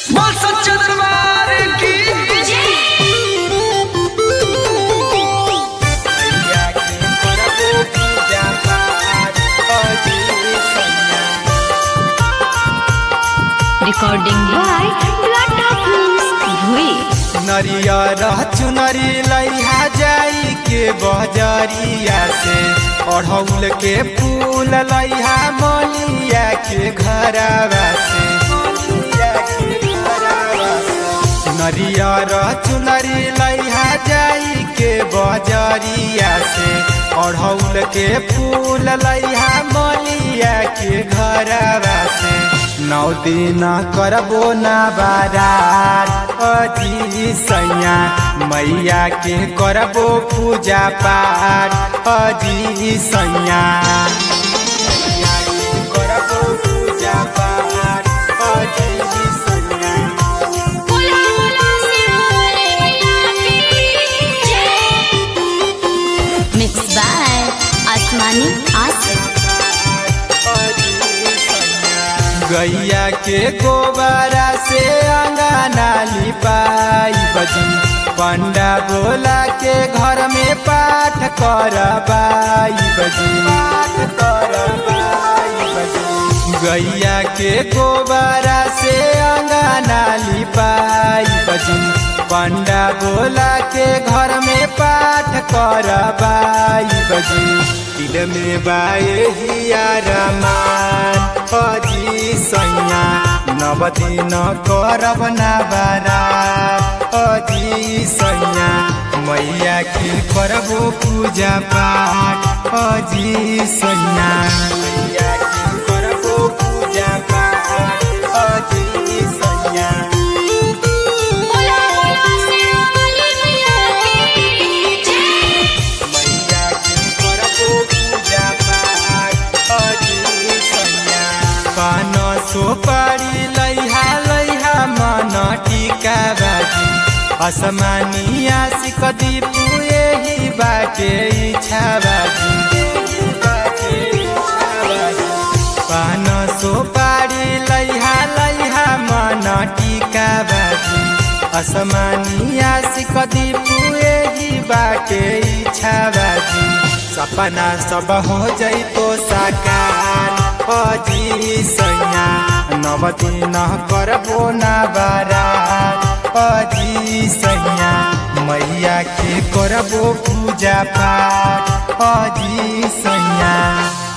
बोल सच्चा दरबार की Recording by Lata Films, Bhui. नरियर चुनरी लैहा जाई के बजरिया से अढ़ौल के फूल लैहा मलिया के घरवा से नरियर चुनरी लैहा जाई के बजरिया से अढ़ौल के फूल लैहा मलिया के घरवा से नौ दिन करबो ना बारात अजी सैया मैया के करबो पूजा पाठ अजी सैया मैया के करबो पूजा पाठ अजी सैया Mixed by Asmani Asif. गैया के गोबरा से अंगना लिपाई बजी पंडा बोला के घर में पाठ करबाई बजी पाठ करबाई बजी गैया के गोबरा से अंगना लिपाई बजी पंडा बोला के घर में पाठ करबाई बजी दिल में बाए हिया रमान अजी सैया नव दिन करब ना बारा अजी सैया मैया के करबो पूजा पाठ अजी सैया मैया के करबो पूजा पाठ अजी सैया मैया के करबो पूजा पाठ अजी सैया पान सोपारी लैहा लैहा मन टीका बाजी असमानी आशिक दीपू यही बाटे इच्छा बाजी पान सोपारी लैहा लैहा मन टीका बाजी असमानी आशिक दीपू यही बाटे इच्छा बाजी सपना सब हो जैतो साकार अजी सैया नव दिन करबो ना बारा अजी सैया मैया के करबो पूजा पाठ अजी सैया